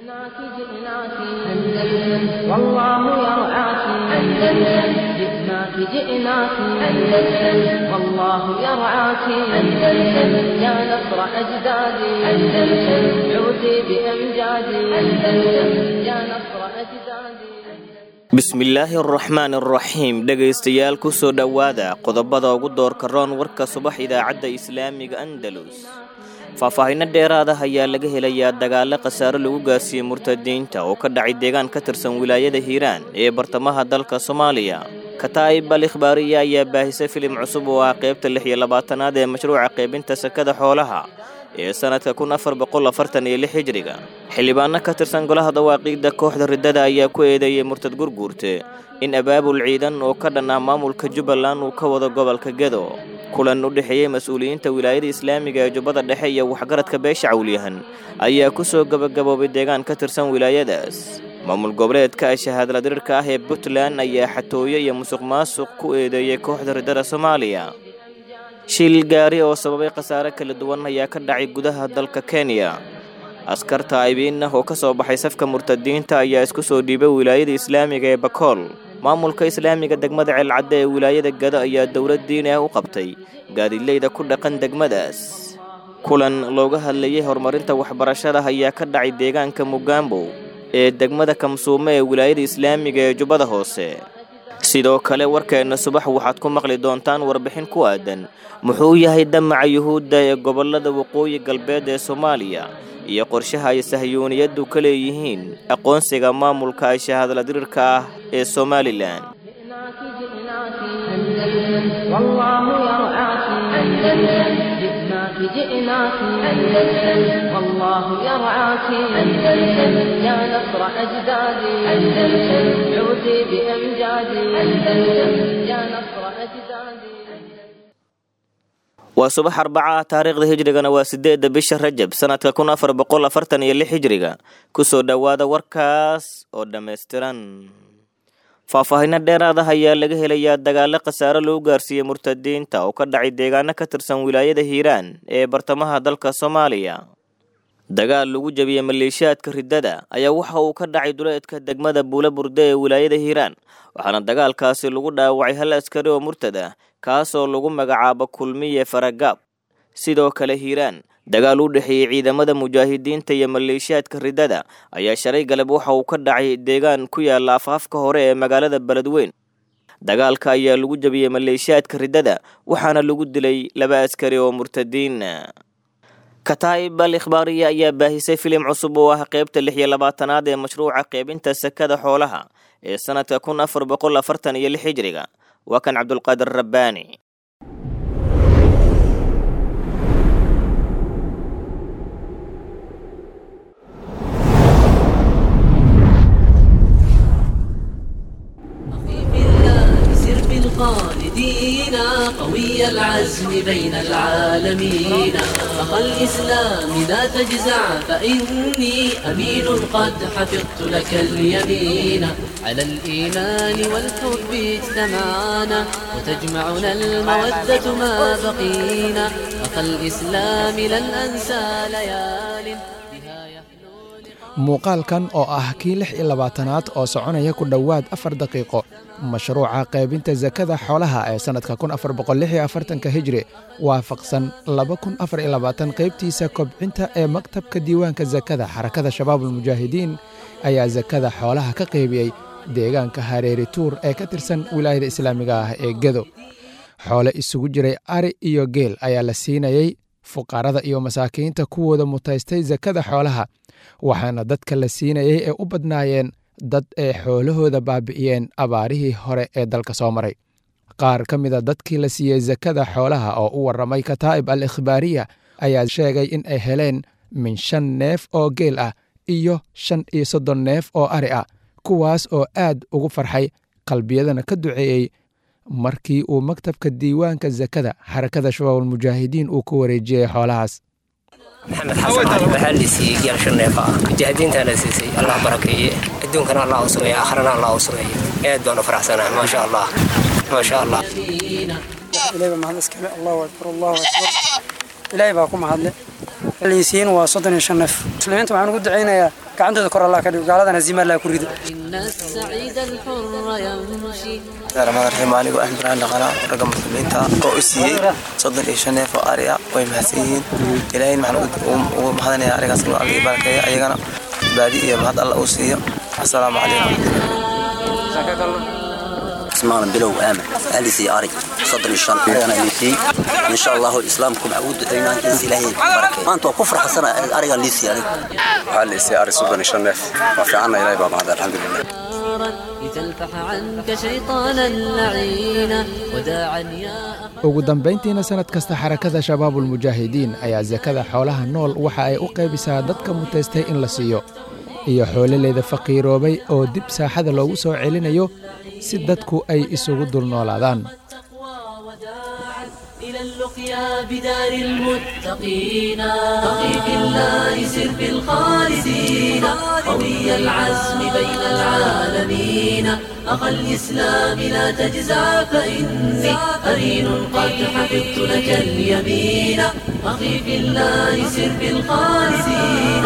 جئناك جئناك أندلس والله يرعاك أندلس جئناك جئناك أندلس والله يرعاك أندلس يا نصر أجدادي أندلس عودي بأمجادي أندلس يا نصر أجدادي bismillaahi araxmaan araxiim dhegaystayaal ku soo dhowaada qodobada ugu doorka roon warka subax idaacadda islaamiga andalus faahfaahinno dheeraada ayaa laga helayaa dagaalo khasaare lagu gaarsiiyey murtadiinta oo ka dhacay deegaan ka tirsan wilaayada hiiraan ee bartamaha dalka soomaaliya kataa'ib al ikhbaariya ayaa baahisay filim cusub oo ah qaybta lix iyo labaatanaad ee mashruuca qaybinta sakada xoolaha ee sanadka kun afar boqol afartan iyo lix hijriga xildhibaano ka tirsan golaha dawaaqiidda kooxda riddada ayaa ku eedeeyey murtad gurguurte in abaabul ciidan oo ka dhan ah maamulka jubbaland uu ka wado gobolka gedo kulan u dhexeeyey mas-uuliyiinta wilaayada islaamiga ee jubbada dhexe iyo waxgaradka beesha cawliyahan ayaa ku soo gabagaboobay deegaan ka tirsan wilaayadaas maamul goboleedka shahaadla dirirka ah ee puntland ayaa xatooyo iyo musuq maasuq ku eedeeyey kooxda riddada soomaaliya shil gaari oo sababay khasaare kala duwan ayaa ka dhacay gudaha dalka kenya askar taa'ibiin ah oo ka soo baxay safka murtadiinta ayaa isku soo dhiibay wilaayada islaamiga ee bakool maamulka islaamiga degmada ceelcadde ee wilaayada gado ayaa dowlad diini ah u qabtay gaadileyda ku dhaqan degmadaas kulan looga hadlayay horumarinta waxbarashada ayaa ka dhacay deegaanka mugambow ee degmada kamsuume ee wilaayada islaamiga ee jubbada hoose sidoo kale warkeenna subax waxaad ku maqli doontaan warbixin ku aadan muxuu yahay damaca yuhuudda ee gobollada waqooyi galbeed ee soomaaliya iyo qorshaha ay sahyuuniyaddu ka leeyihiin aqoonsiga maamulka ay shahaadla dirirka ah ee somalilan جئناك جئناك أندلس والله يرعاك أندلس يا نصر أجدادي أندلس عودي بأمجادي أندلس يا نصر أجدادي waa subax arbaca ah taariikhda hijrigana waa sideedda bisha rajab sanadka kun afar boqol afartan iyo lix hijriga kusoo dhowaada warkaas oo dhammaystiran faahfaahinno dheeraad ah ayaa laga helayaa dagaalo khasaare lagu gaarsiiyey murtadiinta oo ka dhacay deegaano ka tirsan wilaayada hiiraan ee bartamaha dalka soomaaliya dagaal lagu jabiyey maleeshiyaadka riddada ayaa waxa uu ka dhacay duleedka degmada buula burde ee wilaayada hiiraan waxaana dagaalkaasi lagu dhaawacay hal askari oo murtad ah kaasoo lagu magacaabo kulmiye faragaab sidoo kale hiiraan dagaal u dhexeeyey ciidamada mujaahidiinta iyo maleeshiyaadka riddada ayaa shalay galab waxa uu ka dhacay deegaan ku yaala afaafka hore ee magaalada beledweyn dagaalka ayaa lagu jabiyey maleeshiyaadka riddada waxaana lagu dilay laba askari oo murtadiin kataa'ib al ikhbaariya ayaa baahisay filim cusub oo ah qaybta lix iyo labaatanaad ee mashruuca qaybinta sakada xoolaha ee sanadka kun afar boqol afartan iyo lix hijriga waa kan cabdulqaadir rabbaani الخالدين قوي العزم بين العالمين أخ الإسلام لا تجزع فإني أمين قد حفظت لك اليمين على الإيمان والحب اجتمعنا وتجمعنا المودة ما بقينا أخ الإسلام لن أنسى ليال بها يحلو muuqaalkan oo ah kii lix iyo labaatanaad oo soconaya ku dhowaad afar daqiiqo mashruuca qaybinta sakada xoolaha ee sannadka kun afar boqol lix iyo afartanka hijri waafaqsan laba kun afar iyo labaatan qaybtiisa kobcinta ee maktabka diiwaanka sakada xarakada shabaabulmujaahidiin ayaa sakada xoolaha ka qaybiyey deegaanka hareeri tuur ee ka tirsan wilaayada islaamiga ah ee gedo xoole isugu jiray ari iyo geel ayaa la siinayey fuqarada iyo masaakiinta kuwooda mutaystay sakada xoolaha waxaana dadka la siinayey ee u badnaayeen dad ay xoolahooda baabi'iyeen abaarihii hore ee dalka soo maray qaar ka mida dadkii la siiyey sakada xoolaha oo u warramay kataa'ib al ikhbaariya ayaa sheegay in ay heleen min shan neef oo geel ah iyo shan iyo soddon neef oo ari ah kuwaas oo aad ugu farxay qalbiyadana ka duceeyey markii uu maktabka diiwaanka sakada xarakada shabaabulmujaahidiin uu ku wareejiyey xoolahaas maxamed xasan cali waxaa la siiyey geel shan neefa ah mujaahidiintaa la siisay allah barakeeye adduunkana allah u sugeeye akhrana allah u sugeeye aad baan u faraxsanahay maasha allah maasha allah ilaahay baa mahad iskale allahu akbar allahu akbar ilaahay baa ku mahadle liisiin waa soddon iyo shan neef muslimiinta waxaan ugu ducaynayaa gacantooda kor allah ka dhigo gaaladana haziima allah ku rido إن السعيد الحر يمشي ramadaan anigoo ah ibraan dhaqanaa ragga muslimiinta oo u siiyey soddon iyo shan neef oo ari ah way mahadsan yihiin ilaahayna waxaan ugu mahadanayaa arigaas inuu alla ii barakeeyo ayagana baadi iyo mahad alla uu siiyo assalaamu calaykum اسمعنا بلو آمن أهلي سي أري صدر الشان أنا اللي سي إن شاء الله الإسلام كم عود دعينا إنس إلهي بركة ما أنت كفر حسنا أري اللي سي أري هل سي أري صدر الشان نف وفي عنا إلهي بابا هذا الحمد لله لتلفح عنك شيطانا لعينا وداعا يا ugu dambayntiina sanad kasta xarakada shabaabulmujaahidiin ayaa sakada xoolaha nool waxa ay u qaybisaa dadka mutaystay in la siiyo iyo xoolaleeda faqiiroobay oo dib saaxada loogu soo celinayo si dadku ay isugu dulnoolaadaan إلى اللقيا بدار المتقين أخي في الله سر في الخالدين قوي العزم بين العالمين أخا الإسلام لا تجزع فإني قرين قد حفظت لك اليمين أخي في الله سر في الخالدين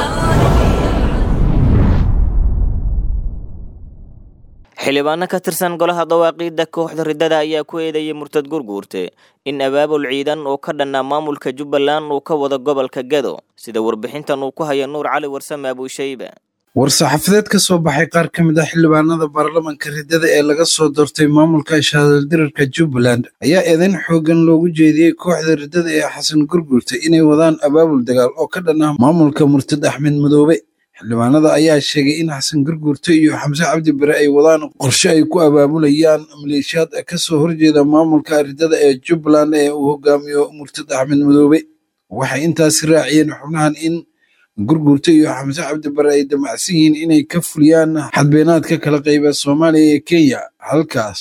xildhibaano ka tirsan golaha dawaaqiidda kooxda riddada ayaa ku eedeeyey murtad gurguurte in abaabul ciidan oo ka dhannaa maamulka jubbaland uu ka wado gobolka gado sida warbixintan uu ku haya nuur cali warsame abuushayba war-saxaafadeed ka soo baxay qaar ka mid ah xildhibaanada baarlamanka riddada ee laga soo doortay maamulka shahaadaldirarka jubbaland ayaa eedayn xooggan loogu jeediyey kooxda riddada ee xasan gurguurta inay wadaan abaabul dagaal oo ka dhan ah maamulka murtad axmed madoobe xildhibaanada ayaa sheegay in xasan gurguurto iyo xamse cabdi bare ay wadaan qorshe ay ku abaabulayaan maleeshiyaad ka soo horjeeda maamulka riddada ee jubbaland ee uu hogaamiyo murtad axmed madoobe waxay intaasi raaciyeen xubnahan in gurguurto iyo xamse cabdi bare ay damacsan yihiin inay ka fuliyaan xadbeenaadka kala qayba soomaaliya iyo kenya halkaas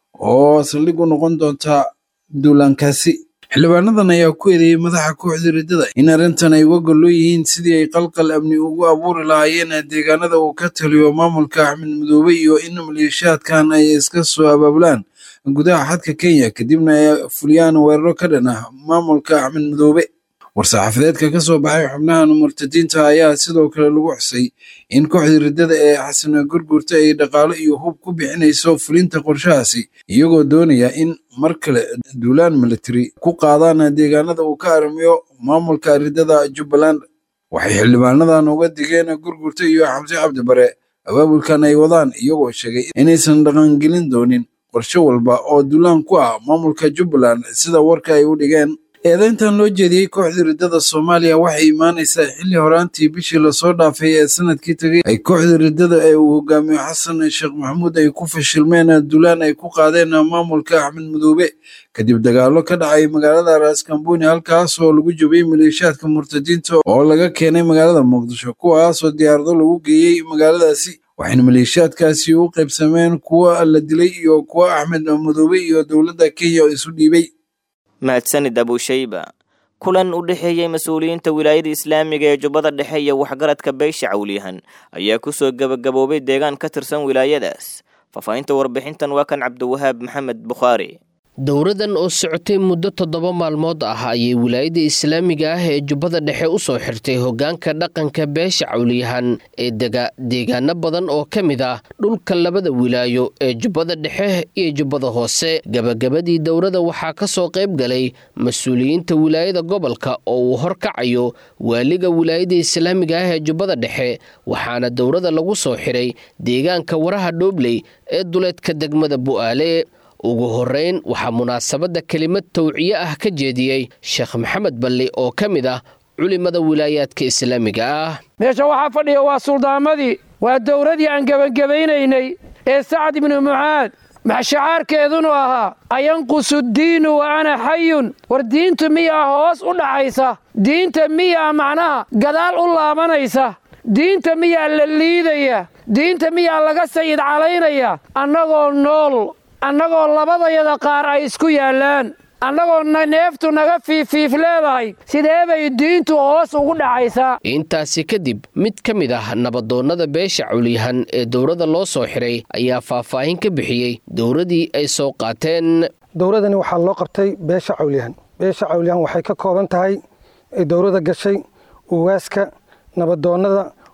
oo saldhig u noqon doonta duulaankaasi xildhibaanadan ayaa ku eedeeyey madaxa kooxda riddada in arrintan ay uga gollo yihiin sidii ay qalqal amni ugu abuuri lahaayeen deegaanada uu ka taliyo maamulka axmed madoobe iyo in maleeshiyaadkan ay iska soo abaabulaan gudaha xadka kenya kadibna ay fuliyaan weeraro ka dhan ah maamulka axmed madoobe war-saxaafadeedka ka soo baxay xubnahan murtadiinta ayaa sidoo kale lagu xusay in kooxda riddada ee xasan gurgurta ay dhaqaalo iyo hub ku bixinayso fulinta qorshahaasi iyagoo doonaya in mar kale duulaan military ku qaadaan deegaanada uu ka arrimiyo maamulka riddada jubbaland waxay xildhibaanadan uga digeen gurgurta iyo xamse cabdi bare abaabulkan ay wadaan iyagoo sheegay inaysan dhaqangelin doonin qorshe walba oo duulaan ku ah maamulka jubbaland sida warka ay u dhigeen eedayntan loo jeediyey kooxda riddada soomaaliya waxay imaanaysaa xilli horaantii bishii lasoo dhaafay ee sanadkii tegay ay kooxda riddada ee uu hogaamiyo xasan sheekh maxamuud ay ku fashilmeen duulaan ay ku qaadeen maamulka axmed madoobe kadib dagaallo ka dhacay magaalada raaskambooni halkaas oo lagu jabiyey maleeshiyaadka murtadiinta oo laga keenay magaalada muqdisho kuwaasoo diyaarado lagu geeyey magaaladaasi waxayna maleeshiyaadkaasi u qaybsameen kuwa la dilay iyo kuwa axmed madoobe iyo dowladda kenya isu dhiibay mahadsanid abuushayba kulan u dhexeeyey mas-uuliyiinta wilaayada islaamiga ee jubbada dhexe iyo waxgaradka beysha cawliyahan ayaa kusoo gebagaboobay deegaan ka tirsan wilaayadaas faahfaahinta warbixintan waa kan cabdiwahaab maxamed bukhaari dowradan oo socotay muddo toddoba maalmood ah ayay wilaayada islaamiga ah ee jubbada dhexe u soo xirtay hoggaanka dhaqanka beesha cawliyahan ee dega deegaano badan oo ka mid ah dhulka labada wilaayo ee jubbada dhexe iyo jubbada hoose gebagabadii dowrada waxaa ka soo qayb galay mas-uuliyiinta wilaayada gobolka oo uu horkacayo waaliga wilaayada islaamiga ah ee jubbada dhexe waxaana dowrada lagu soo xiray deegaanka waraha dhoobley ee duleedka degmada bu'aale ugu horrayn waxaa munaasabadda kelimad tawciye ah ka jeediyey sheekh maxamed balli oo ka mid ah culimada wilaayaadka islaamiga ah meesha waxaa fadhiya waa suldaamadii waa dowradii aan gebangebaynaynay ee sacad ibnu mucaad maxshacaarkeedunu ahaa ayanqusu ddiinu wa ana xayun war diintu miyaa hoos u dhaxaysa diinta miyaa macnaha gadaal u laabanaysa diinta miyaa la liidaya diinta miyaa laga sayid calaynaya annagoo nool annagoo labadayada qaar ay isku yaallaan annagoo neeftu naga fiifiif leedahay sidee bay diintu hoos ugu dhacaysaa intaasi kadib mid ka mid ah nabadoonnada beesha cawliyahan ee dowladda loo soo xiray ayaa faahfaahin ka bixiyey dowladii ay soo qaateen dowladani waxaa loo qabtay beesha cawliyahan beesha cawliyahan waxay ka kooban tahay ay dowladda gashay uwaaska nabadoonnada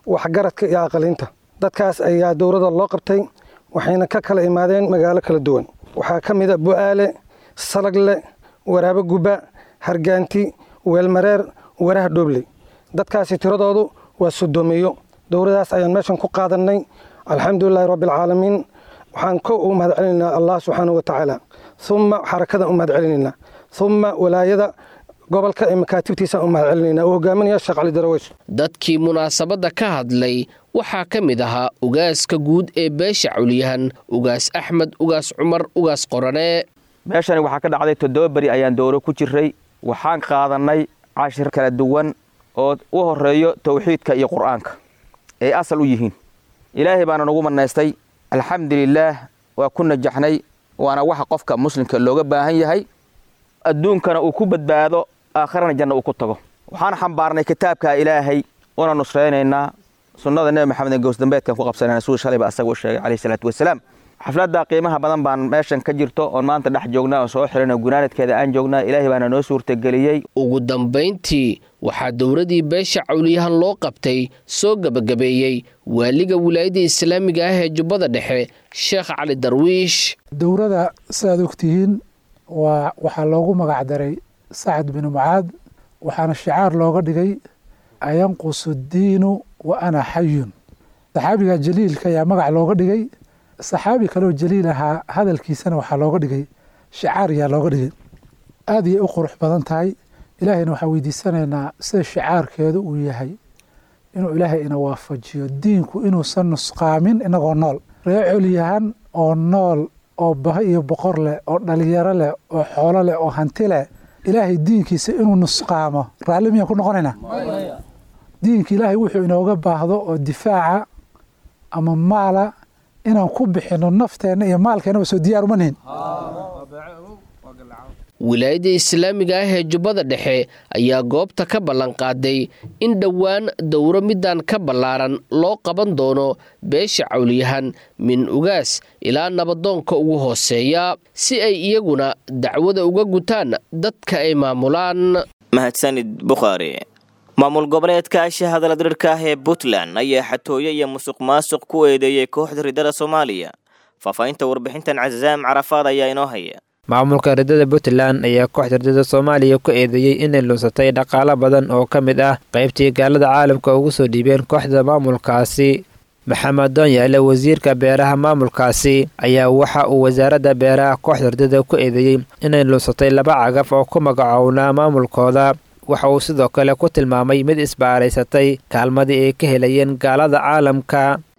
waxgaradka iyo aqalinta dadkaas ayaa dowladda loo qabtay waxayna ka kala imaadeen magaalo kala duwan waxaa ka mid a bu'aale salagle waraabo guba hargaanti weelmareer waraha dhoobley dadkaasi tiradoodu waa sodoomiyo dowladaas ayaan meeshan ku qaadannay alxamdulilahi rabbialcaalamiin waxaan ko ugu mahad celinaynaa allah subxaanau watacaala uma xarakada u mahad celinaynaa uma walaayada gobolka ee makaatibtiisa u mahad celinaynaa uu hogaaminaya sheekh cali daraweys dadkii munaasabadda ka hadlay waxaa ka mid ahaa ugaaska guud ee beesha culyahan ugaas axmed ugaas cumar ugaas qorane meeshani waxaa ka dhacday toddoba beri ayaan dowro ku jiray waxaan qaadannay cashir kala duwan oo u horeeyo towxiidka iyo qur'aanka ay asal u yihiin ilaahay baana nagu manaystay alxamdulilaah waa ku najaxnay waana waxa qofka muslimka looga baahan yahay adduunkana uu ku badbaado aakharana janna uu ku tago waxaan xambaarnay kitaabka ilaahay una nusraynaynaa sunnada nebi maxamed ee gowsdambeedkan ku qabsanayna siduu shalayba asaga u sheegay calayhi salaatu wasalaam xafladda qiimaha badan baan meeshan ka jirto oon maanta dhex joognaa oo soo xirana gunaanadkeeda aan joognaa ilaahay baana noo suurtageliyey ugu dambayntii waxaa dowladii beesha cawliyahan loo qabtay soo gebagabeeyey waaliga wilaayadda islaamiga ah ee jubbada dhexe sheekh cali darwiish dowladda sidaad ogtihiin waa waxaa loogu magac daray sacad binu mucaad waxaana shicaar looga dhigay ayanqusu diinu wa ana xayun saxaabiga jaliilka ayaa magac looga dhigay saxaabi kaloo jaliil ahaa hadalkiisana waxaa looga dhigay shicaar ayaa looga dhigay aad ayay u qurux badan tahay ilaahayna waxaan weydiisanaynaa sida shicaarkeedu uu yahay inuu ilaahay ina waafajiyo diinku inuusan nusqaamin inagoo nool ree colyahan oo nool oo baho iyo boqor leh oo dhalinyaro leh oo xoolo leh oo hanti leh ilaahay diinkiisa inuu nusqaamo raalli miyaan ku noqonaynaa diinka ilaahay wuxuu inooga baahdo oo difaaca ama maala inaan ku bixinno nafteenna iyo maalkeennaba soo diyaar uma nihin wilaayadda islaamiga ah ee jubbada dhexe ayaa goobta ka ballanqaaday in dhowaan dowro midaan ka ballaaran loo qaban doono beesha cawliyahan min ugaas ilaa nabadoonka ugu hooseeya si ay iyaguna dacwada uga gutaan dadka ay maamulaan mahadsanid bukhaari maamul goboleedka shahadala dirirka ah ee puntland ayaa xatooye iyo musuq maasuq ku eedeeyey kooxda ridada soomaaliya faahfaahinta warbixintan casaam carafaad ayaa inoo haya maamulka ridada puntland ayaa kooxda ridada soomaaliya ku eedeeyey inay lunsatay dhaqaalo badan oo ka mid ah qaybtii gaalada caalamka ugu soo dhiibeen kooxda maamulkaasi maxamed doonyaale wasiirka beeraha maamulkaasi ayaa waxa uu wasaaradda beeraha kooxda ridada ku eedeeyey inay lunsatay laba cagaf oo ku magacownaa maamulkooda waxa uu sidoo kale ku tilmaamay mid isbaaraysatay kaalmadii ay ka helayeen gaalada caalamka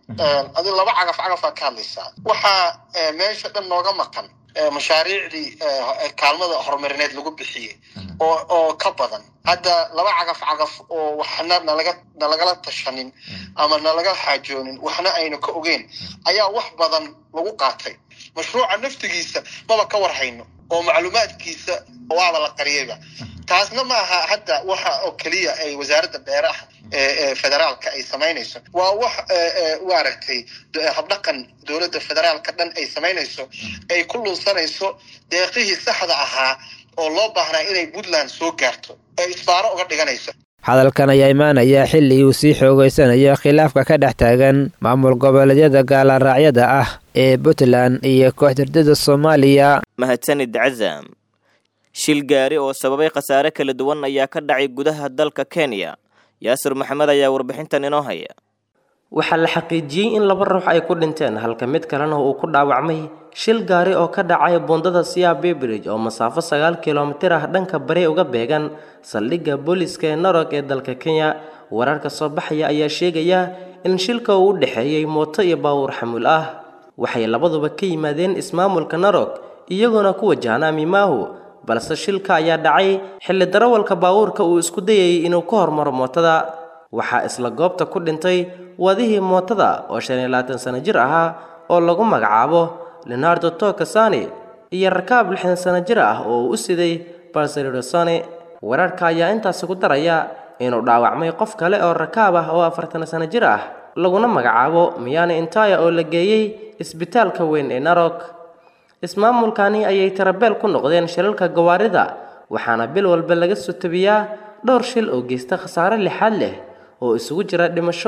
adi laba cagaf cagafaa ka hadlaysaa waxaa meesha dhan nooga maqan mashaariicdii kaalmada horumarineed lagu bixiyey oo oo ka badan hadda laba cagaf cagaf oo waxna nalaga nalagala tashanin ama nalaga xaajoonin waxna aynu ka ogeyn ayaa wax badan lagu qaatay mashruuca naftigiisa maba ka warhayno oo macluumaadkiisa waaba la qariyayba taasna ma aha hadda waxa oo keliya ay wasaaradda beeraha ee federaalka ay samaynayso waa wax maaragtay habdhaqan dowladda federaalka dhan ay samaynayso ay ku lunsanayso deeqihii saxda ahaa oo loo baahnaa inay puntland soo gaarto ee isbaaro uga dhiganayso hadalkan ayaa imaanaya xilli uu sii xoogeysanayo khilaafka ka dhex taagan maamul goboleedyada gaalaraacyada ah ee puntland iyo kooxdirdada soomaaliya mahadsanid casaam shil gaari oo sababay khasaare kala duwan ayaa ka dhacay gudaha dalka kenya yaasir maxamed ayaa warbixintan inoo haya waxaa la xaqiijiyey in laba ruux ay ku dhinteen halka mid kalena uu ku dhaawacmay shil gaari oo ka dhacay buundada siya bebridge oo masaafo sagaal kilomitir ah dhanka bari uga beegan saldhigga booliska ee narog ee dalka kenya wararka soo baxaya ayaa sheegaya in shilka uu u dhexeeyey mooto iyo baawur xamuul ah waxay labaduba ka yimaadeen ismaamulka narog iyagoona ku wajahnaa mimaahu balse shilka ayaa dhacay xilli darawalka baawuurka uu isku dayayay inuu ka hormaro mootada waxaa isla goobta ku dhintay wadihii mootada oo shan iyo labaatan sano jir ahaa oo lagu magacaabo leonardo tokasani iyo rakaab lixdan sano jir ah oo uu u siday balseridosani wararka ayaa intaasi ku daraya inuu dhaawacmay qof kale oo rakaab ah oo afartan sano jir ah laguna magacaabo miyani intaya oo la geeyey isbitaalka weyn ee narog ismaamulkani ayay tarabeel ku noqdeen shilalka gawaarida waxaana bil walba laga soo tabiyaa dhowr shil oo geysta khasaare lixaad leh oo isugu jira dhimasho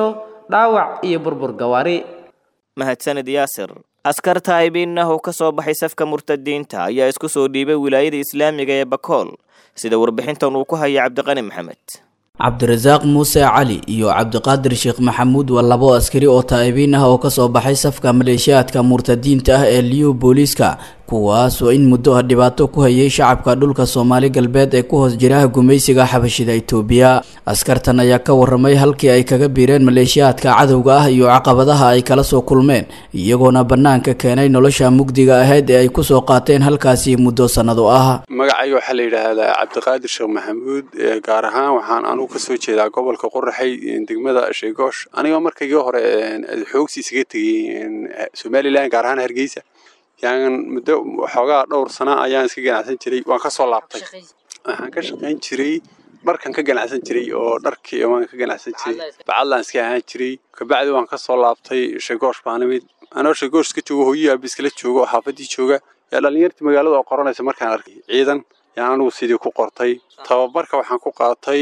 dhaawac iyo burbur gawaari mahadsanid yaasir askar taa'ibiinah oo ka soo baxay safka murtadiinta ayaa isku soo dhiibay wilaayada islaamiga ee bakool sida warbixintan uu ku haya cabdiqani maxamed cabdirasaaq muuse cali iyo cabdiqaadir sheekh maxamuud waa labo askari oo taa'ibiin ah oo kasoo baxay safka maleeshiyaadka murtadiinta ah ee liyu booliiska kuwaas oo in muddo ah dhibaato ku hayay shacabka dhulka soomaali galbeed ee ku hoos jira gumaysiga xabashida itoobiya askartan ayaa ka waramay halkii ay kaga biireen maleeshiyaadka cadowga ah iyo caqabadaha ay kala soo kulmeen iyagoona bannaanka keenay nolosha mugdiga ahayd ee ay kusoo qaateen halkaasi muddo sannado ah magacayga waxaa la yidhaahdaa cabdiqaadir sheekh maxamuud gaar ahaan waxaan anugu kasoo jeedaa gobolka qoraxay degmada sheegoosh anigoo markaygii hore xoogsi isaga tegay somalilan gaar ahaan hargeysa yaan muddo waxoogaa dhowr sana ayaan iska ganacsan jiray waan ka soo laabtay waxaan ka shaqayn jiray dharkan ka ganacsan jiray oo dharkii waan ka ganacsan jiray bacadlaan iska ahaan jiray kabacdi waan ka soo laabtay shegoosh baan imid anoo shegoosh iska joogo hooyihii abiskala joogo oo xaafadii jooga yaa dhallinyartii magaalada oo qoranaysa markaan arkay ciidan yaan anigu sidii ku qortay tababarka waxaan ku qaatay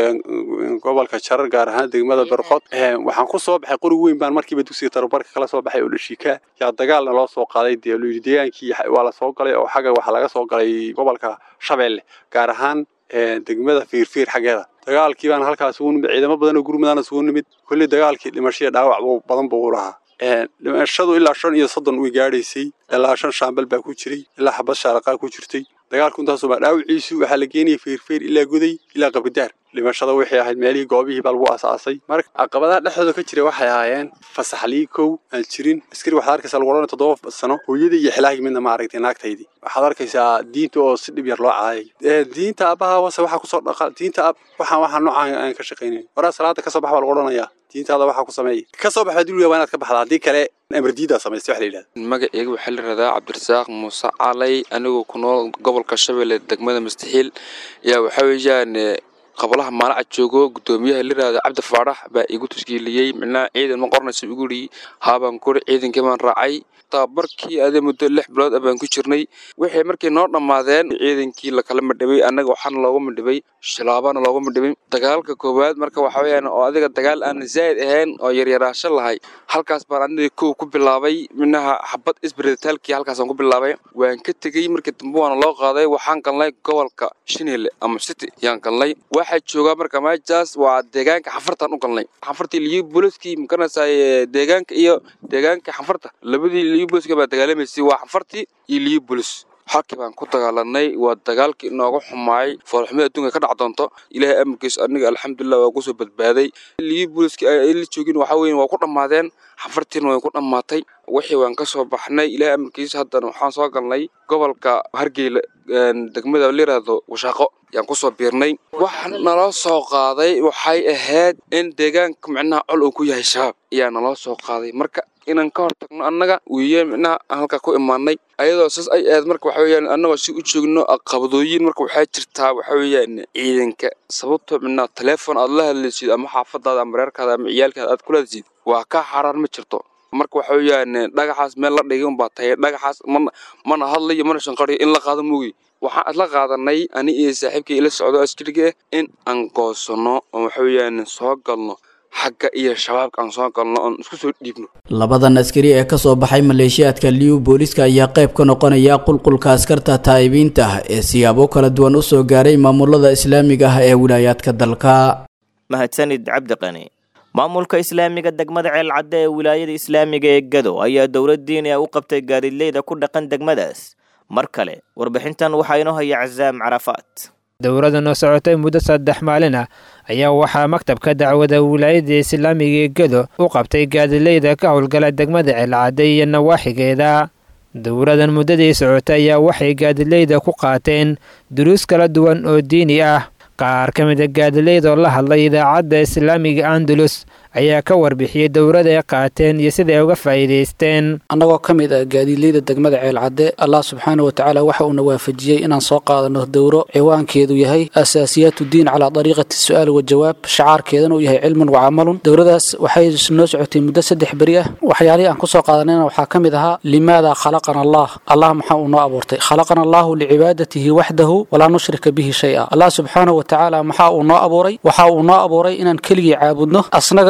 gobolka jarar gaar ahaan degmada berqod waxaan ku soo baxay qori weyn baan markiiba dugsiga tababarka kala soo baxay oo dhashiika yaa dagaalna loo soo qaaday dee layidhi deegaankii waa la soo galay oo xagga waxaa laga soo galay gobolka shabeelle gaar ahaan degmada fiirfiir xaggeeda dagaalkii baan halkaas ugu nimid ciidamo badan oo gurmadaana isugu nimid kulli dagaalkii dhimashaya dhaawac badan buu u lahaa dhimashadu ilaa shan iyo soddon way gaadhaysay ilaa shan shaambal baa ku jiray ilaa xabad shaaraqaa ku jirtay dagaalku intaasoo baa dhaawiciisu waxaa la geenayay feerfeer ilaa goday ilaa qabidaar dhimashada waxay ahayd meelihii goobihii baa lagu asaasay marka caqabadaha dhexdooda ka jira waxay ahaayeen fasaxlii kow aan jirin askari waxaad arkaysaa lagu odhanaya toddoba sano hooyadii iyo xilaagii midna ma aragtay naagtaydii waxaad arkaysaa diinta oo si dhib yar loo caayay diinta aabbaha wase waxaa kusoo dhaqa diinta ab waxaan waxaan noocaan aan ka shaqaynayn waraa salaada kasoo bax baa lagu odhanayaa diintaada waxaa ku sameeya ka soo baxa dulwiga waa inaad ka baxdaa haddii kale amardiidaa samaystay wax la yidhahda magaceyga waxaa la yidhahdaa cabdirasaaq muuse calay anigoo ku nool gobolka shabeelle degmada mustaxiil yaa waxaa weeyaan qablaha maalaca joogo gudoomiyaha la yidhahdo cabdi faarax baa igu tuskiiliyey micnaha ciidan ma qornaysa igu yidhi haabaan kuri ciidankii baan raacay tababarkii adee muddo lix bilood ah baan ku jirnay waxay markay noo dhammaadeen ciidankii lakala madhibay annaga waxaana loogu madhibay shilaabana loogu madhibay dagaalka koowaad marka waxa weeyaan oo adiga dagaal aan zaa'id ahayn oo yaryaraasho lahay halkaas baan aniga kow ku bilaabay minaha xabad isbiritaalkii halkaasaan ku bilaabay waan ka tegey markii dambe waana loo qaaday waxaan galnay gobolka shineele ama city yaan galnay waxaa joogaa marka meeshaas waa deegaanka xafartaan u galnay xafartii liyu booliskii makanaysaa deegaanka iyo deegaanka xafarta labadii liyu booliska baa dagaalamaysay waa xafartii iyo liyu boolis halkii baan ku dagaalanay waa dagaalkii inooga xumaayay foolxumada adduunka ka dhac doonto ilaahay amarkiis aniga alxamdulilah waa kusoo badbaaday liyu booliskii ay la joogin waxaa weeye waa ku dhammaadeen xafartiina way ku dhammaatay wixii waan ka soo baxnay ilaahay amarkiis haddana waxaan soo galnay gobolka hargeyla degmada la yiraahdo washaaqo yaan kusoo biirnay waxa naloo soo qaaday waxay ahayd in deegaanka micnaha col uu ku yahay shabaab ayaa naloo soo qaaday marka inaan ka hortagno annaga wiiyeen micnaha aan halkaa ku imaanay ayadoo saas ay ahayd marka waxa weeyaan annagoo si u joogno qabadooyin marka waxaa jirtaa waxa weeyaan ciidanka sababtoo micnaha teleefon aad la hadlaysid ama xaafadaada ama reerkaada ama ciyaalkaada aad kula hadlaysid waa ka xaraan ma jirto marka waxa weeyaan dhagaxaas meel la dhigay unbaa tahay dhagaxaas mana mana hadlayo mana shanqariyo in la qaado moogi waxaan isla qaadanay ani iyo saaxiibkii ila socdo askariga in aan goosano oo waxa weeyaan soo galno xagga iyo shabaabka aan soo galno oon isku soo dhiibno labadan askari ee kasoo baxay maleeshiyaadka liyu booliska ayaa qayb ka noqonaya qulqulka askarta taa'ibiinta ah ee siyaabo kala duwan u soo gaaray maamulada islaamiga ah ee wilaayaadka dalka mahadsanid cabdiqani maamulka islaamiga degmada ceelcadde ee wilaayada islaamiga ee gado ayaa dowlad diini ah u qabtay gaadiidleyda ku dhaqan degmadaas mar kale warbixintan waxaa inoo haya casaam carafaat dowladdan oo socotay muddo saddex maalin ah ayaa waxaa maktabka dacwada wilaayada islaamiga ee gado u qabtay gaadileyda ka howlgala degmada ceelcadde iyo nawaaxigeeda dowladan muddadii socotay ayaa waxay gaadileyda ku qaateen duruus kala duwan oo diini ah qaar ka mid a gaadileyda oo la hadlay idaacadda islaamiga andalus ayaa ka warbixiyey dowlada ay qaateen iyo sida ay uga faa'iidaysteen annagoo ka mid ah gaadiidleyda degmada ceelcadde allah subxaana wa tacaala waxa uuna waafajiyey inaan soo qaadano dowro ciwaankeedu yahay asaasiyaat diin calaa dariiqati su'aal wa jawaab shacaarkeedana uu yahay cilmun wa camalun dowladaas waxay noo socotay muddo saddex beri ah waxyaalihii aan kusoo qaadanayna waxaa ka mid ahaa limaada khalaqana allah allah maxaa uu noo abuurtay khalaqana allahu licibaadatihi waxdahu walaa nushrika bihi shay-a allah subxaana wa tacaala maxaa uu noo abuuray waxa uu noo abuuray inaan keligii caabudno asnaga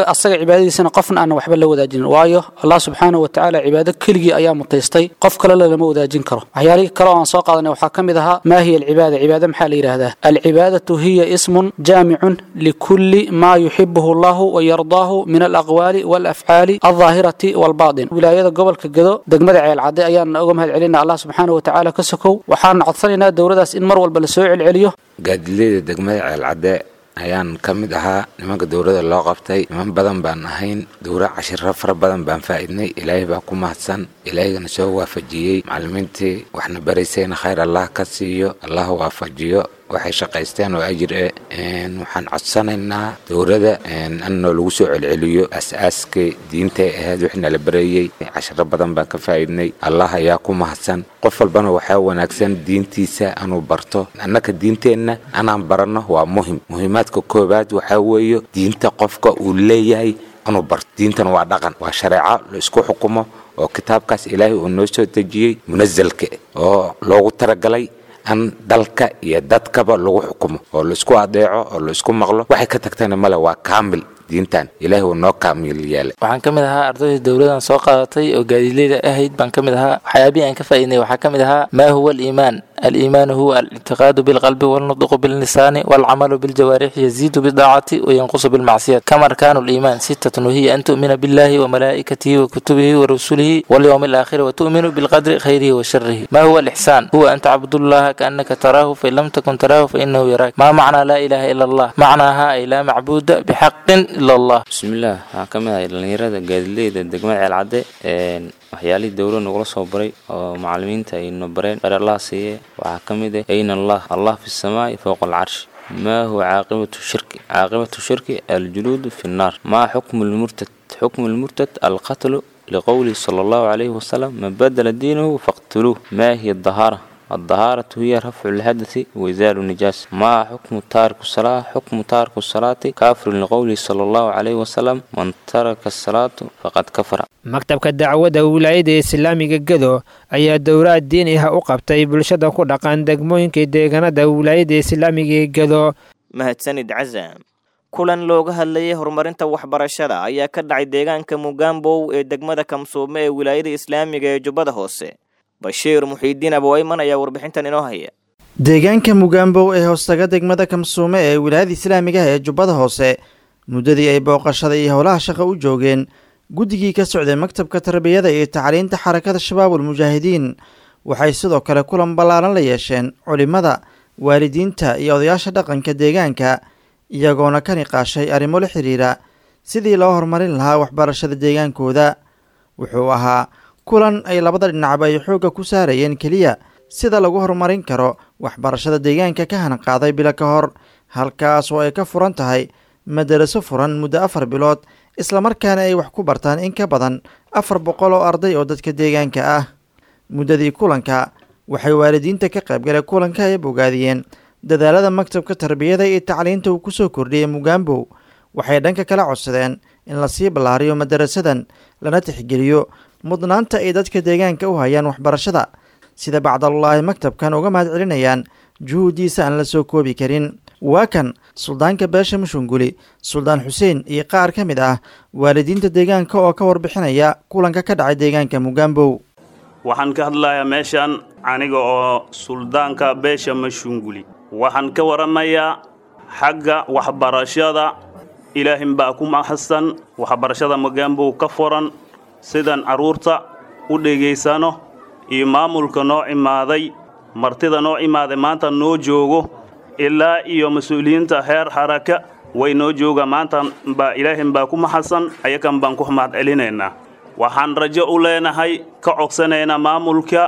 asaga cibaadadiisana qofna aan waxba la wadaajinin waayo allah subxaanahu watacaala cibaado keligii ayaa mutaystay qof kalena lama wadaajin karo waxyaalihii kale oo aan soo qaadanay waxaa ka mid ahaa maa hiya alcibaada cibaada maxaa la yidhaahdaa alcibaadatu hiya ismun jaamicun likulli maa yuxibuhu allahu wayardaahu min alaqwaali walafcaali aldaahirati walbaatin wilaayada gobolka gedo degmada ceelcadde ayaana uga mahad celina allah subxaanahu watacaala ka sokow waxaana codsanaynaa dowladaas in mar walba lasoo celceliyo gaadileeda degmada ceelcadde ayaan ka mid ahaa nimanka dowladda loo qabtay niman badan baan ahayn dowra cashiro fara badan baan faa'iidnay ilaahay baa ku mahadsan ilaahigana soo waafajiyey macallimiintii waxna baraysayna khayr allah ka siiyo allah waafajiyo waxay shaqaysteen oo ajir eh waxaan codsanaynaa dowladda annoo lagu soo celceliyo as-aaskay diintay ahayd wixii la bareeyey cashiro badan baan ka faa'iidnay allah ayaa ku mahadsan qof walbana waxaa wanaagsan diintiisa anuu barto annaka diinteenna anaan baranno waa muhim muhiimaadka koowaad waxaa weeye diinta qofka uu leeyahay anuu barto diintan waa dhaqan waa shareeco la isku xukumo oo kitaabkaas ilaahay uu noo soo dejiyey munasalka oo loogu talagalay an dalka iyo dadkaba lagu xukumo oo laisku adeeco oo laisku maqlo waxay ka tagtana male waa kaamil diintan ilaahay uu noo kaamil yeelay waxaan ka mid ahaa ardayda dowladan soo qaadatay oo gaadiidleyda ahayd baan ka mid ahaa waxyaabihii aan ka faa'iidnay waxaa ka mid ahaa maa huwa aliimaan الإيمان هو الاعتقاد بالقلب والنطق باللسان والعمل بالجوارح يزيد بالطاعة وينقص بالمعصية كما أركان الإيمان ستة وهي أن تؤمن بالله وملائكته وكتبه ورسله واليوم الآخر وتؤمن بالقدر خيره وشره ما هو الإحسان هو أن تعبد الله كأنك تراه فإن لم تكن تراه فإنه يراك ما معنى لا إله إلا الله معناها أي لا معبود بحق إلا الله بسم الله كما dhalinyarada gaadiidleyda degmada ceelcadde waxyaalihii dowlad nagula soo baray oo macallimiinta ay no bareen bar allah siiye waxaa ka mid ah ayna allah allah fi samaa'i fowqa alcarshi ما هو عاقبة الشرك عاقبة الشرك الجلود في النار ما حكم المرتد حكم المرتد القتل لقوله صلى الله عليه وسلم من بدل دينه فاقتلوه ما هي الطهارة الطهارة هي رفع الحدث وإزال النجاسة ما حكم تارك الصلاة حكم تارك الصلاة كافر لقوله صلى الله عليه وسلم من ترك الصلاة فقد كفر maktabka dacwadda wilaayada islaamiga gedo ayaa dowlaad diin ah u qabtay bulshada ku dhaqan degmooyinka deegaanada wilaayada islaamiga ee gedo mahadsanid casaam kulan looga hadlayay horumarinta waxbarashada ayaa ka dhacay deegaanka mugambow ee degmada kamsuume ee wilaayada islaamiga ee jubbada hoose bashiir muxiidiin abowayman ayaa warbixintan inoo haya deegaanka mugambow ee hoostaga degmada kamsuume ee wilaayada islaamiga ee jubbada hoose muddadii ay booqashada iyo howlaha shaqa u joogeen guddigii ka socday maktabka tarbiyada iyo tacliinta xarakada shabaabul mujaahidiin waxay sidoo kale kulan ballaaran la yeesheen culimmada waalidiinta iyo odayaasha dhaqanka deegaanka iyagoona ka niqaashay arrimo la xidhiira sidii loo horumarin lahaa waxbarashada deegaankooda wuxuu ahaa kulan ay labada dhinacba ay xoogga ku saarayeen keliya sida lagu horumarin karo waxbarashada deegaanka ka hanqaaday bilo ka hor halkaas oo ay ka furan tahay madaraso furan muddo afar bilood islamarkaana ay wax ku bartaan in ka badan afar boqol oo arday oo dadka deegaanka ah muddadii kulanka waxay waalidiinta ka qaybgalay kulanka ay bogaadiyeen dadaalada maktabka tarbiyada iyo tacliinta uu kusoo kordhiyey mugambow waxay dhanka kala codsadeen in lasii ballaariyo madarasadan lana tixgeliyo mudnaanta ay dadka deegaanka u hayaan waxbarashada sida bacdalullaahi maktabkan uga mahad celinayaan juhuuddiisa aan la soo koobi karin waa kan suldaanka beesha mushunguli suldaan xuseen iyo qaar ka mid ah waalidiinta deegaanka oo ka warbixinaya kulanka ka dhacay deegaanka mugambow waxaan ka hadlayaa meeshan aniga oo suldaanka beesha mashunguli waxaan ka waramayaa xagga waxbarashada ilaahin baa ku mahadsan waxbarashada mugambow ka furan sidaan carruurta u dhegaysano iyo maamulka noo imaaday martida noo imaaday maanta noo joogo ilaa iyo mas-uuliyiinta heer xaraka way noo jooga maanta baa ilaahin baa ku maxadsan ayakan baan ku mahad celinaynaa waxaan rajo u leenahay ka codsanaynaa maamulka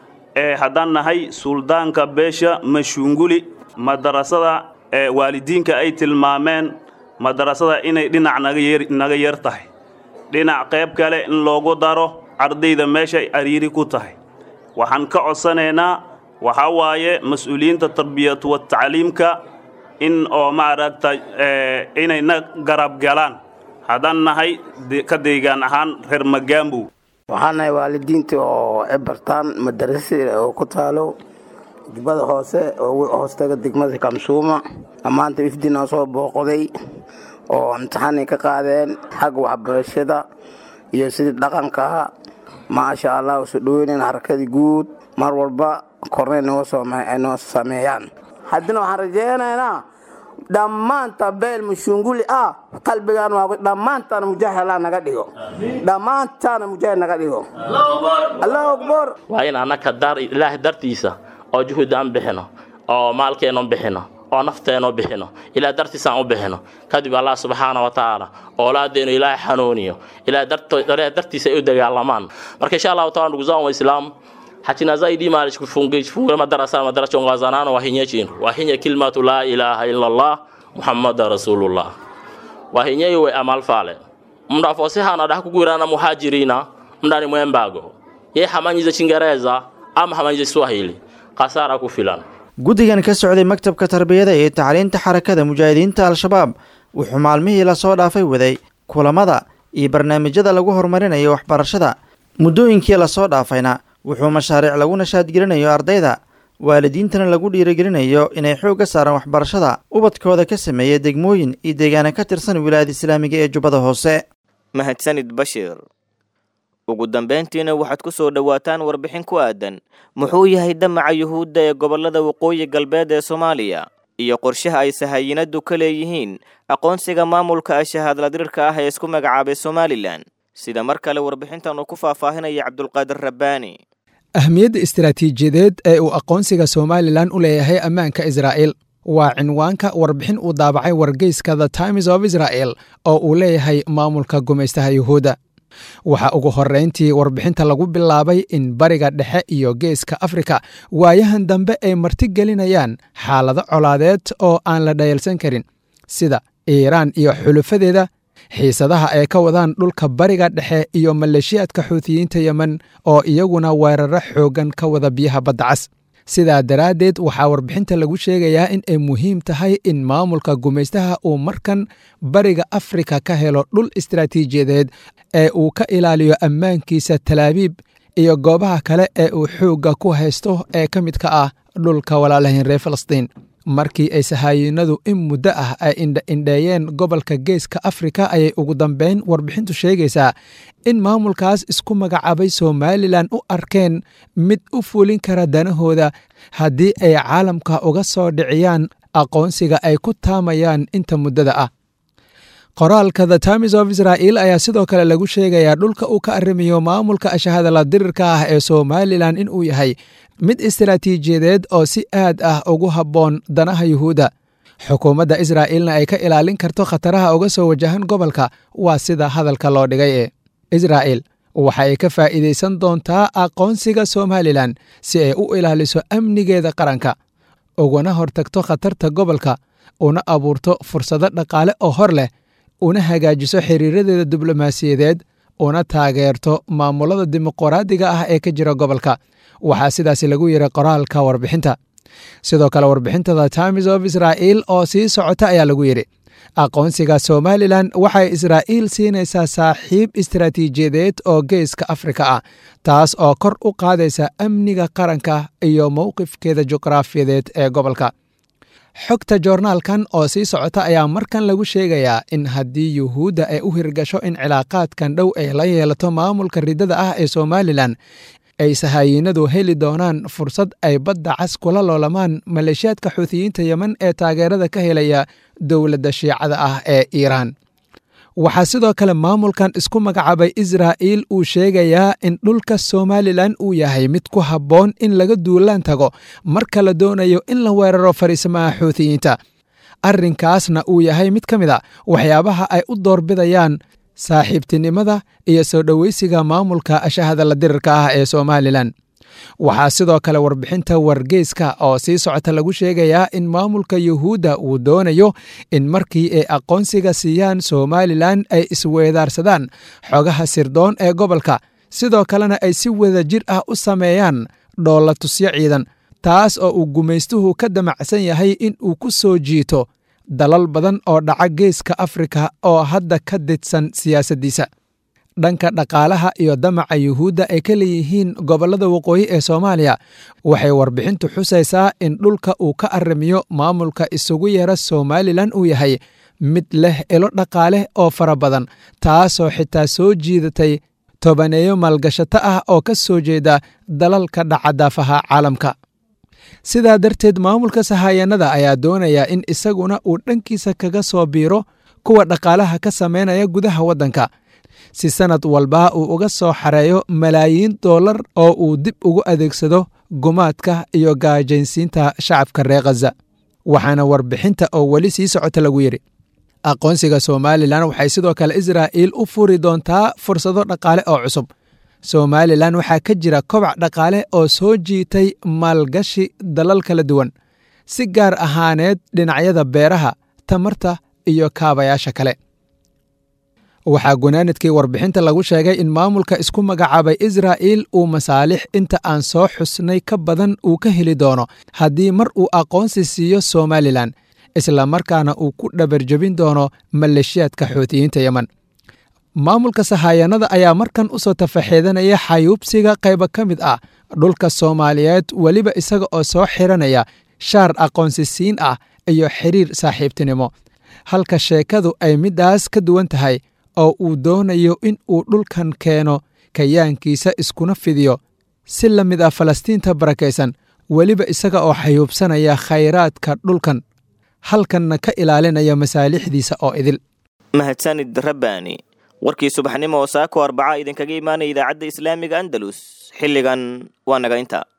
ee haddaan nahay suldaanka beesha mashunguli madarasada ee waalidiinka ay tilmaameen madarasada inay dhinac naga yar tahay dhinac qayb kale in loogu daro ardayda meeshay ariiri ku tahay waxaan ka codsanaynaa waxaa waaye mas-uuliyiinta tarbiyatu wa tacliimka in oo maaragta inay na garab galaan haddaan nahay ka deegaan ahaan reer magaambow waxaan nahay waalidiinta oo ebartaan madarasa oo ku taalo jubbada hoose oo hoostaga degmada kamsuuma maanta ifdinaa soo booqday oo imtixaanay ka qaadeen xagga waxbarashada iyo sidii dhaqanka maasha allah usu dhoweynayn harakadii guud mar walba kornay noo noo sameeyaan haddina waxaan rajeynaynaa dhammaanta beel mushunguli ah qalbigaan waa dhammaantaana mujaahid allah naga dhigo dhammaantaana mujaahid naga dhigo allahu akbar waa in annaka dar ilaahay dartiisa oo juhud aan bixino oo maalkeennu bixino oo nafteennu bixino ilaah dartiisaan u bixino kadib allah subxaana wa tacaala oolaadeenu ilaahay xanuuniyo ilaah dartiisa ay u dagaalamaan marka insha allahu taala ndugu zangu waislamu hachina zaidi mali kufungue madarasa madarasa ongazanano wahinye chinu wahinye kilmatu la ilaha illa allah muhammada rasulullah wahinye iwe amal fale mndu afose hana dah kugwirana muhajirina mndani mwembago ye hamanyize chingereza ama hamanyize swahili kasara kufilan guddigan ka socday maktabka tarbiyada iyo tacliinta xarakada mujaahidiinta al-shabaab wuxuu maalmihii lasoo dhaafay waday kulamada iyo barnaamijyada lagu horumarinayo waxbarashada muddooyinkii lasoo dhaafayna wuxuu mashaariic lagu nashaadgelinayo ardayda waalidiintana lagu dhiirigelinayo inay xoogga saaraan waxbarashada ubadkooda ka sameeya degmooyin iyo deegaana ka tirsan wilaayada islaamiga ee jubbada hoose mahadsanid bashiir ugu dambayntiina waxaad ku soo dhowaataan warbixin ku aadan muxuu yahay damaca yuhuudda ee gobollada waqooyi galbeed ee soomaaliya iyo qorshaha ay sahayinadu ka leeyihiin aqoonsiga maamulka ashahaadladirirka ah ee isku magacaabay somalilan sida mar kale warbixintan uu ku faahfaahinaya cabdulqaadir rabbaani ahmiyadda istaraatiijiyadeed ee uu aqoonsiga somalilan u leeyahay ammaanka israa'iil waa cinwaanka warbixin uu daabacay wargeyska the times of israel oo uu leeyahay maamulka gumaystaha yuhuudda waxaa ugu horrayntii warbixinta lagu bilaabay in bariga dhexe iyo geeska afrika waayahan dambe ay martigelinayaan xaalado colaadeed oo aan la dhayalsan karin sida iiraan iyo xulufadeeda xiisadaha ay ka wadaan dhulka bariga dhexe iyo maleeshiyaadka xuutiyiinta yemen oo iyaguna weeraro xooggan ka wada biyaha badda cas sidaa daraaddeed waxaa warbixinta lagu sheegayaa in ay muhiim tahay in maamulka gumaystaha uu markan bariga afrika ka helo dhul istaraatiijiyadeed ee uu ka ilaaliyo ammaankiisa talaabiib iyo goobaha kale ee uu xoogga ku haysto ee ka mid ka ah dhulka walaalahayn reer falastiin markii ay sahaayinadu in muddo ah ay indhaindheeyeen gobolka geeska afrika ayay ugu dambeyn warbixintu sheegaysaa in maamulkaas isku magacaabay somalilan u arkeen mid u fulin kara danahooda haddii ay caalamka uga soo dhiciyaan aqoonsiga ay ku taamayaan inta muddada ah qoraalka the times of israel ayaa sidoo kale lagu sheegayaa dhulka uu ka arrimayo maamulka ashahadala dirirka ah ee somalilan inuu yahay mid istaraatiijiyadeed oo si aad ah ugu habboon danaha yuhuudda xukuumadda israa'iilna ay ka ilaalin karto khataraha uga soo wajahan gobolka waa sida hadalka loo dhigay ee israa'il waxa ay ka faa'iidaysan doontaa aqoonsiga somalilan si ay u ilaaliso amnigeeda qaranka ugana hortagto khatarta gobolka una abuurto fursado dhaqaale oo hor leh una hagaajiso xiriiradeeda diblomaasiyadeed una taageerto maamulada dimuqraadiga ah ee ka jira gobolka waxaa sidaasi lagu yiri qoraalka warbixinta sidoo kale warbixinta the times of israel oo sii socota ayaa lagu yidhi aqoonsiga somalilan waxay israa'iil siinaysaa saaxiib istaraatiijiyadeed oo geeska afrika ah taas oo kor u qaadaysa amniga qaranka iyo mowqifkeeda juqraafiyadeed ee gobolka xogta joornaalkan oo sii socota ayaa markan lagu sheegayaa in haddii yuhuudda ay u hirgasho in cilaaqaadkan dhow ay la yeelato maamulka riddada ah ee somalilan ay sahaayinadu heli doonaan fursad ay badda cas kula loolamaan maleeshiyaadka xuutiyiinta yemen ee taageerada ka helaya dowladda shiicada ah ee iiraan waxaa sidoo kale maamulkan isku magacaabay israa'iil uu sheegayaa in dhulka somalilan uu yahay mid ku habboon in laga duulaan tago marka la doonayo in la weeraro fariisamaha xuutiyiinta arrinkaasna uu yahay mid ka mid a waxyaabaha ay u doorbidayaan saaxiibtinimada iyo soo dhoweysiga maamulka ashahadala dirirka ah ee somalilan waxaa sidoo kale warbixinta wargeyska oo sii socota lagu sheegayaa in maamulka yuhuudda uu doonayo in markii ay aqoonsiga siiyaan somalilan ay isweedaarsadaan xogaha sirdoon ee gobolka sidoo kalena ay si wada jir ah u sameeyaan dhoolla tusyo ciidan taas oo uu gumaystuhu ka damacsan yahay in uu ku soo jiito dalal badan oo dhaca geeska afrika oo hadda ka didsan siyaasaddiisa dhanka dhaqaalaha iyo damaca yuhuudda ay ka leeyihiin gobollada waqooyi ee soomaaliya waxay warbixintu xusaysaa in dhulka uu ka arrimiyo maamulka isugu yeera somalilan uu yahay mid leh ilo dhaqaale oo fara badan taasoo xitaa soo jiidatay tobaneeyo maalgashato ah oo ka soo jeeda dalalka dhacadaafaha caalamka sidaa darteed maamulka sahayanada ayaa doonaya in isaguna uu dhankiisa kaga soo biiro kuwa dhaqaalaha ka samaynaya gudaha waddanka si sannad walba uu uga soo xareeyo malaayiin dollar oo uu dib ugu adeegsado gumaadka iyo gaajaynsiinta shacabka reer khaza waxaana warbixinta oo weli sii socota lagu yidhi aqoonsiga somalilan waxay sidoo kale israa'iil u furi doontaa fursado dhaqaale oo cusub somalilan waxaa ka jira kobac dhaqaale oo soo jiitay maalgashi dalal kala duwan si gaar ahaaneed dhinacyada beeraha tamarta iyo kaabayaasha kale waxaa gunaanadkii warbixinta lagu sheegay in maamulka isku magacaabay israa'iil uu masaalix inta aan soo xusnay ka badan uu ka heli doono haddii mar uu aqoonsi siiyo somalilan islamarkaana uu ku dhabarjebin doono maleeshiyaadka xuutiyiinta yemen maamulka sahayanada ayaa markan u soo tafaxeedanaya xayuubsiga qaybo ka mid ah dhulka soomaaliyeed weliba isaga oo soo xiranaya shaar aqoonsisiin ah iyo xiriir saaxiibtinimo halka sheekadu ay middaas ka duwan tahay oo uu doonayo in uu dhulkan keeno kayaankiisa iskuna fidiyo si la mid ah falastiinta barakaysan weliba isaga oo xayuubsanaya khayraadka dhulkan halkanna ka ilaalinaya masaalixdiisa oo idil mahadsanid rabbaani warkii subaxnimo oo saako arbaca idinkaga imaanaya idaacadda islaamiga andalus xilligan waa naga inta